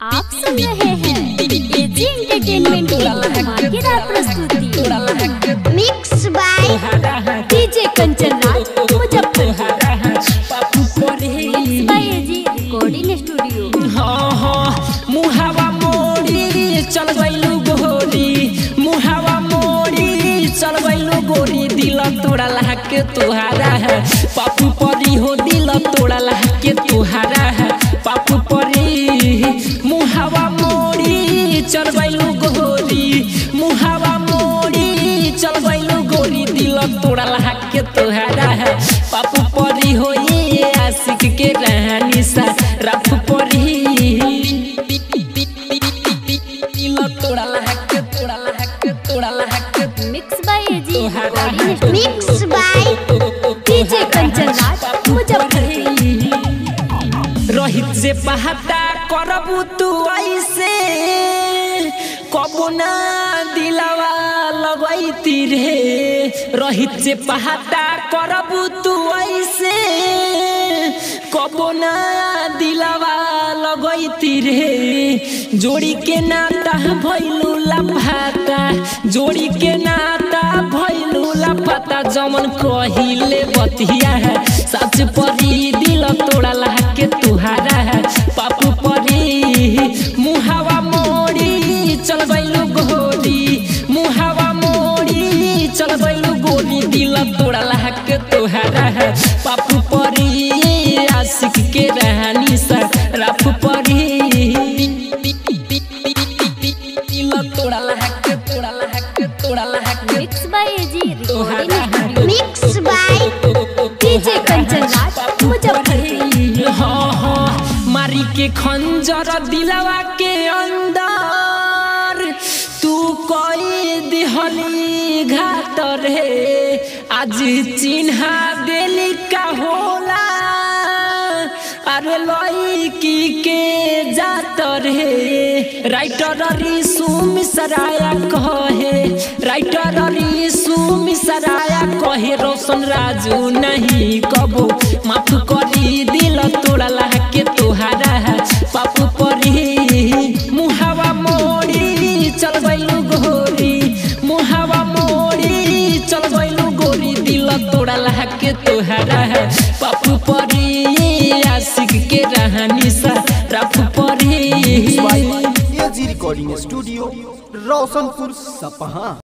आप सुन रहे हैं एजी एंटरटेनमेंट की धमाकेदार प्रस्तुति mix by DJ Kanchan Raj Muzaffarpur mix by AG recording studio हाँ हाँ मुहावा मोड़ी चल गइलू गोरी मुहावा मोड़ी चल गइलू गोरी दिल तोड़ा लहके तुहारा है पापू परी हो दिल तोड़ा लहके तुहारा है पापू परी मुहावा मोड़ी चल गइलू गोरी मुहावा मोड़ी चल गइलू गोरी दिल तोड़ा लहके तुहारा है पापू परी हो ये आशिक के रहनी सा रफ परी दिल तोड़ा लहके तोड़ा लहके तोड़ा लहके मिक्स बाय एजी तुहारा recording studio mix by DJ Kanchan Raj Muzaffarpur Rohit से पहाता करबू तू ऐसे कबू ना दिलावा लगैती रे रोहित से पहाता करबू तू ऐसे कबू ना दिलावा लगैती रे जोड़ी के नाता भैलू लफाता जोड़ी के नाता भैलू लफाता जमन कहिले बतिया है सच परी दिल तोड़ा लहके तुहारा है पापू परी मुहावा मोड़ी चल गइलू गोरी मुहावा मोड़ी चल गइलू गोरी दिल तोड़ा लहके तुहारा है पापू परी आशिक के रहनी सा रफ परी दिल तोड़ा लहके तोड़ा लहके तोड़ा लहके मिक्स बाय एजी रिकॉर्डिंग तुहारा studio mix by DJ Kanchan Raj Muzaffarpur हाँ हाँ मारी के खंजर दिलवा के अंदर तू कोई दिहली घात रे आज चिन्हा देली का होला अरे लड़की के जात रे राइटर रिसु मिसराया कहे राइटर रिसु मिसराया कहे रोशन राजू नहीं कबो माफ करी दिल तोड़ा के तोहारा है पापू परी मुहावा मोड़ी चल गइलू गोरी मुहावा मोड़ी चल गइलू गोरी दिल तोड़ा के तोहारा है पापू परी आशिक के रहनी सा रफ परी एजी रिकॉर्डिंग स्टूडियो रोशनपुर सपहा